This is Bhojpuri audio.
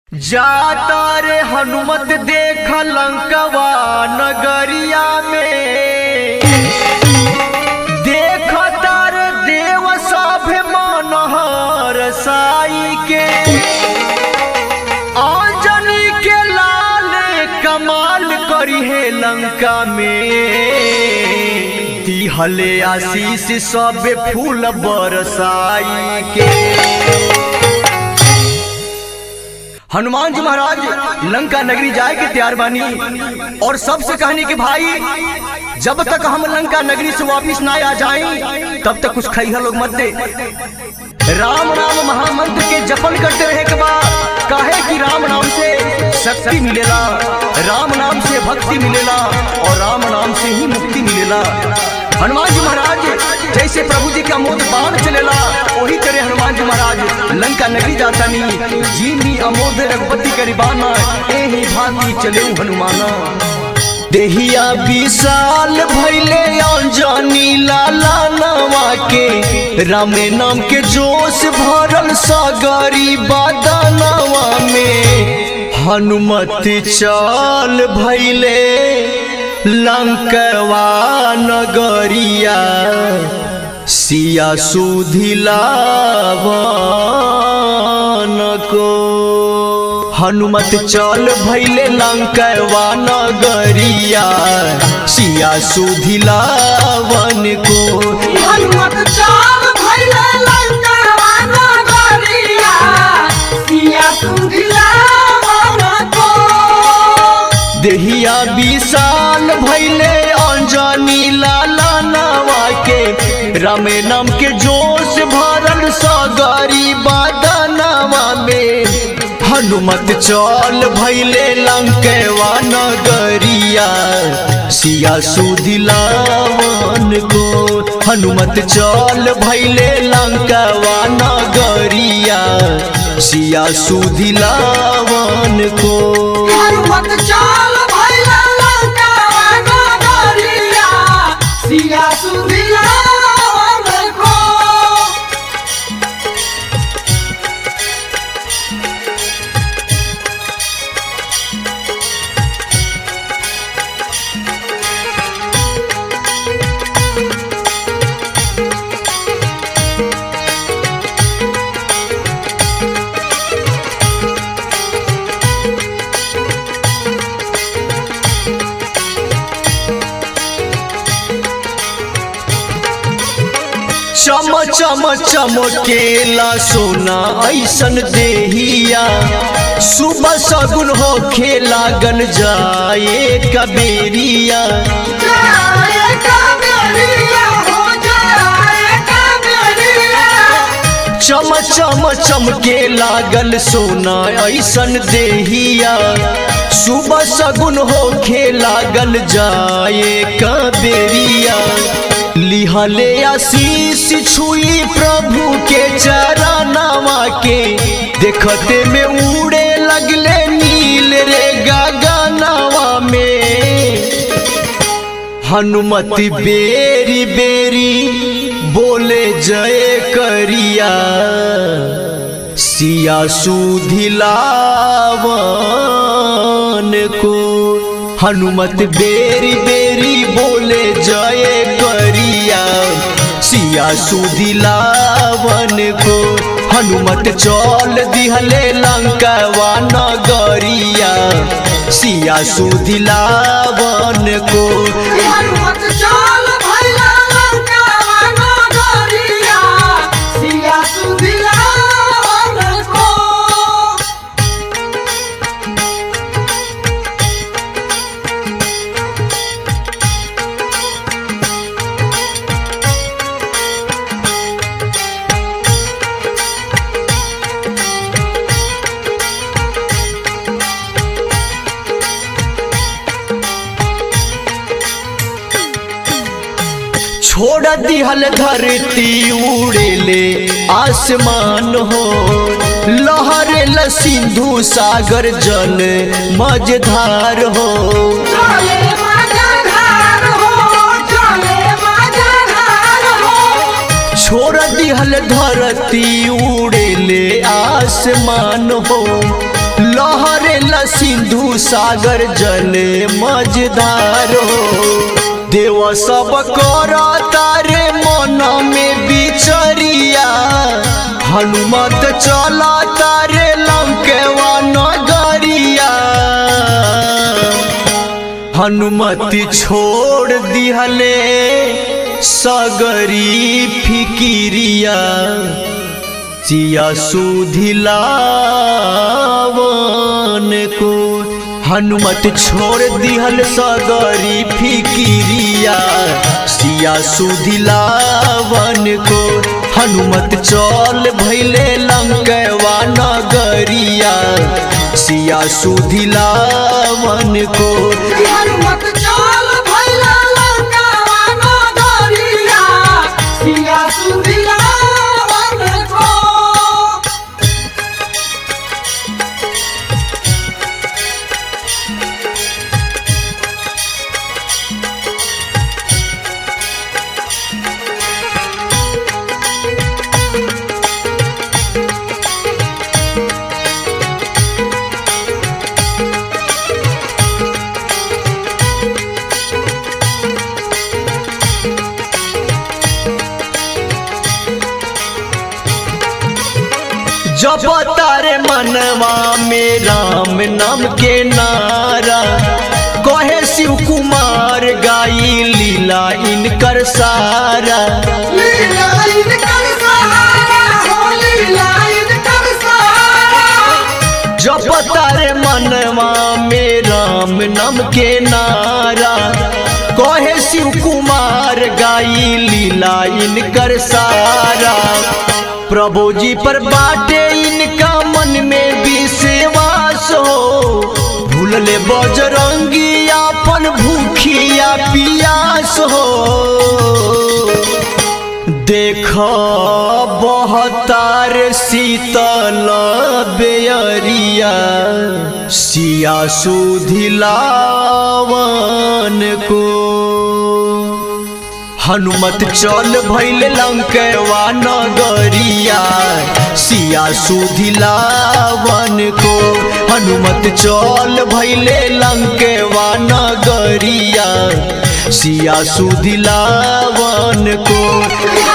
जाता रे हनुमत देख लंकवा नगरिया में देख तार देव सभे मनहर साई के आंजनी के लाल कमाल करी है लंका में दिहले आशीष सब फूल बरसाई के हनुमान जी महाराज लंका नगरी जाए के तैयार बानी और सबसे कहने के भाई जब तक हम लंका नगरी से वापिस ना आ जाएं तब तक कुछ खैहा लोग मत दे राम नाम महामंत्र के जपन करते रहे के बाद काहे कि राम नाम से शक्ति मिलेला राम नाम से भक्ति मिलेला और राम नाम से ही मुक्ति मिलेला हनुमान जी महाराज जैसे प्रभु जी का मोद बाण चलेला वही तरह हनुमान जी महाराज लंका नगरी जाता नहीं जीनी अमोद रघुपति करीबाना एही भांति चले हनुमाना देहिया विशाल भैले अंजनी लाला नवा के रामे नाम के जोश भरल सगरी बादनवा में हनुमत चाल भैले लंकवा नगरिया सिया सुधिलावन को हनुमत चल भैले लंकवा नगरिया सिया सुधिलावन को हनुमत चाल भइले लंकावा नगरिया, सिया सुधिलावन को। देहिया विशाल भैले अंजनी लाला नवा के रामे नाम के जोश भरल सगरी बादनवा में हनुमत चल भैले लंकेवा नगरिया सिया सुधिलावन को हनुमत चल भैले लंकवा नगरिया सिया सुधिलावन को हनुमत चाल भइले लंकावा नगरिया, सिया सुधिलावन को। चम चम चमकेला सोना ऐसन देहिया सुबह सगुन हो खेला गन जाए कबेरिया जाए कावेरिया हो जाए कावेरिया। चम चम चमके लागल सोना ऐसन देहिया सुबह सगुन हो लागल जाए कबेरिया लिहले आशीष छुई प्रभु के चरनावा के देखते में उड़े लगले नील रे गगनवा में हनुमति बेरी बेरी बोले जय करिया सिया सुधिलावन को हनुमत बेरी बेरी बोले जय करिया सिया सुधिलावन को हनुमत चल दिहले लंकवा नगरिया सिया सुधिलावन को हनुमत चाल भइले लंकावा नगरिया, सिया सुधिलावन को। छोड़ दिहल धरती उड़ेले आसमान हो लहरे ल सिंधु सागर जल मझधार हो चले मजधार हो, चले मजधार हो। छोड़ दिहल धरती उड़ेले आसमान हो लहरे ल सिंधु सागर जले मझधारो देव सब कर तारे मन में बिचरिया हनुमत चल तारे लंकेवा नगरिया हनुमति छोड़ दिहले सगरी फिकिरिया सिया सुधिलावन को हनुमत छोड़ दिहल सगरी फिकिरिया सिया सुधिलावन को हनुमत चल भैले लंकवा नगरिया सिया सुधिलावन को हनुमत चाल भैला लंकावा नगरिया सिया सुधिला वन को जब तारे मनवा में राम नाम के नारा कहे शिव कुमार गाई लीला इनकर सारा लीला इनकर सहारा हो लीला इनकर सहारा जब तारे मनवा में राम नाम के नारा कहे शिव कुमार गाई लीला इनकर सारा प्रभु जी पर बाटे इनका मन में विश्वास हो भूलले बजरंगी अपन भूखिया पियास हो देख बहतार शीतल बेअरिया सिया सुधिलावन को हनुमत चल भैल लंकवा नगरिया सिया सुधिलावन को हनुमत चल भैले लंकवा नगरिया सिया सुधिलावन को